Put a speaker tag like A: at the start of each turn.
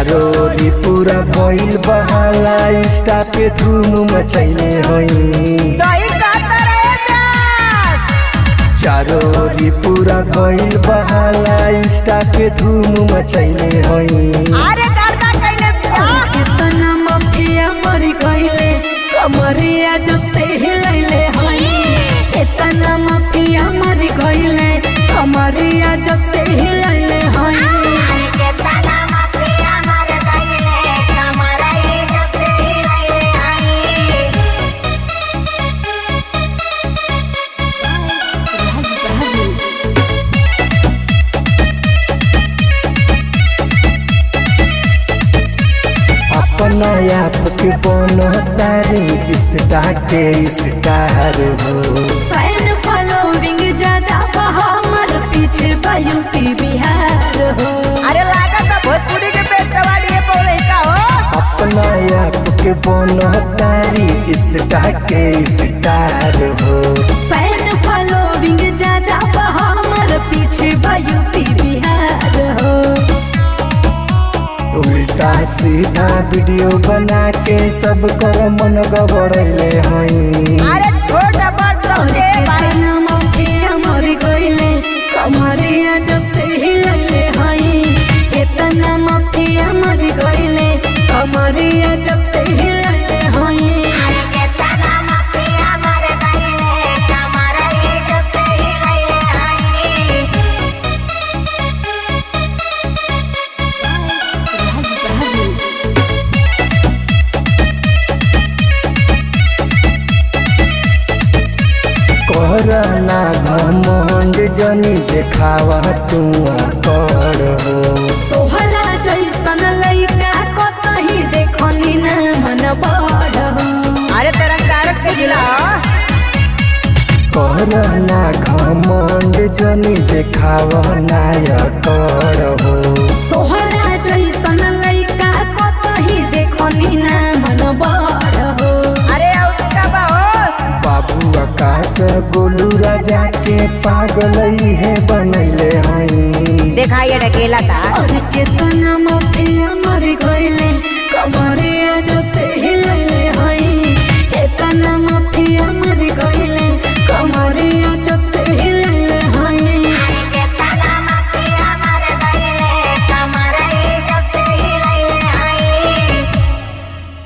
A: चारो ओरी पूरा भइल बहाला इंस्टा पे धूम मचैले हई
B: सही कहता रे प्यास
A: चारो ओरी पूरा भइल बहाला इंस्टा पे धूम मचैले हई
B: अरे करता कैले प्यास
C: कितना मफिया मर गईले कमरिया जब से हिलैले हई कितना मफिया मर गईले कमरिया जब से हिलैले हई
B: अरे केतना माफिया मर गईले कमरा ये जब से हिलैले आई
A: अपना आप के बनो तारी इंस्टा के स्टार हो
C: फैन फॉलोइंग ज्यादा बा हमर पीछे बा यूपी बिहार हो
B: अरे लागत है भोजपुरी के पेटवाड़ी बोले का हो
A: अपना आप के बनो तारी इंस्टा के स्टार हो
C: फैन फॉलोइंग ज्यादा बा हमर पीछे बा यूपी बिहार हो
A: उल्टा सीधा वीडियो बना के सब कर मन गबड़ैले हई
B: अरे छोटा बड़
C: और
B: सबके बारे
C: कितना मफिया मर गईले कमरिया जब से हिलले हई कितना मफिया मर गईले कमरिया जब से हिलले हई
B: अरे केतना माफिया मर गईले कमरा ये जब से हिलैले आई
A: करना घमंड जनी देखावा तू कर हो
C: तोहरा जैसन लइका कतही देखनी ना मन बड़ हो
B: अरे तेरा कारक के जिला
A: करना घमंड जनी देखावा नाय कर हो
C: तोहरा जैसन लइका कतही देखनी ना मन बड़ हो
B: अरे और का बा हो
A: बाबू आकाश गोलू राजा के पागल है बनैले हई
B: देखा ये ढकेला था
C: और कितना मफिया मर गईले कमरिया जब से हिलले हई कितना